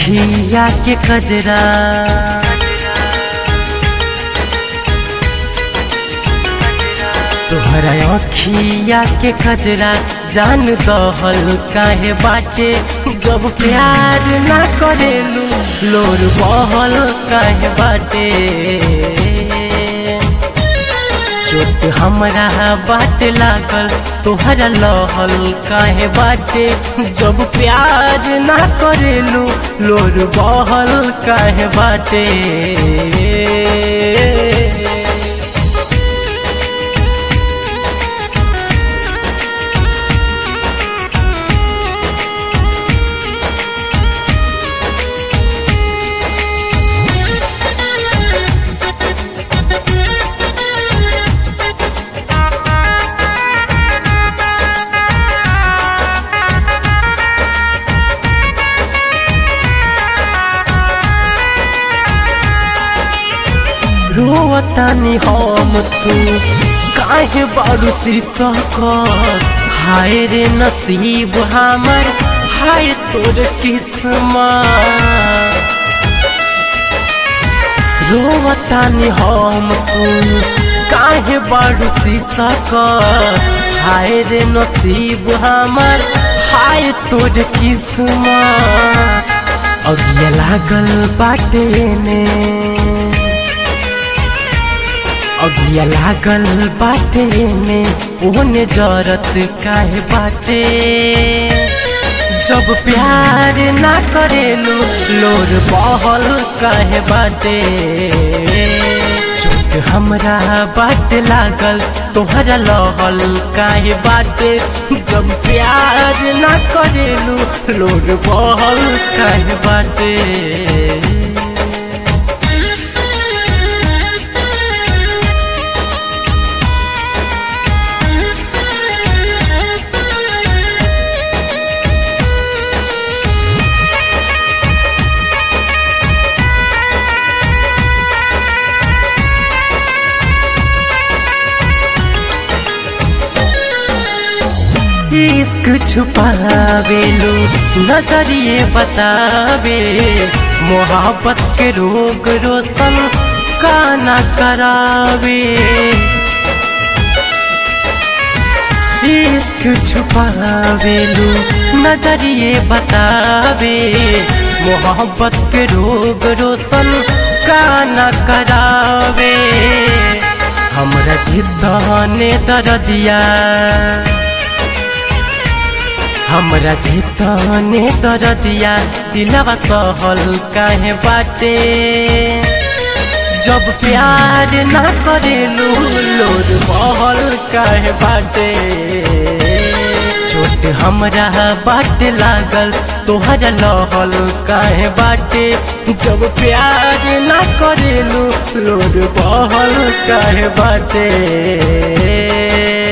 अखिया के कजरा तोहरा अखिया के कजरा जान दहल काहे बाटे जब प्यार ना करेलू लोर बहल काहे बाटे चोट हमरा बाट लागल तोहरा लहल काहे बाटे जब प्यार ना करेलू लोर बहल काहे बाटे रोवतानी हम तू काहे बारू शीर्षक हाय रे नसीब हमर हाय तोर किस्मत रोवतानी हम तू काहे बारू शीर्षक हाय रे नसीब हमर हाय तोर किस्मत अगिया लागल बाटे ने अगिया लागल बाटे ने ओने जरत काहे बाटे जब प्यार ना करेलू लोर बहल काहे बाटे चोट हमरा बाट लागल तोहरा लहल काहे बाटे जब प्यार ना करेलू लोर बहल काहे बाटे इश्क छुपावेलू नजरिए बतावे मोहब्बत के रोग रोशन काना करावे इश्क छुपावेलू नजरिए बतावे मोहब्बत के रोग रोशन काना करावे हमरा जिद्दाने दर्दिया हमरा झेतने दरदिया दिलवा सहल काहे बाटे जब प्यार ना करेलू लोर बहल काहे बाटे चोट हमरा बाट लागल तोहरा लहल काहे बाटे जब प्यार ना करेलू लोर बहल काहे बाटे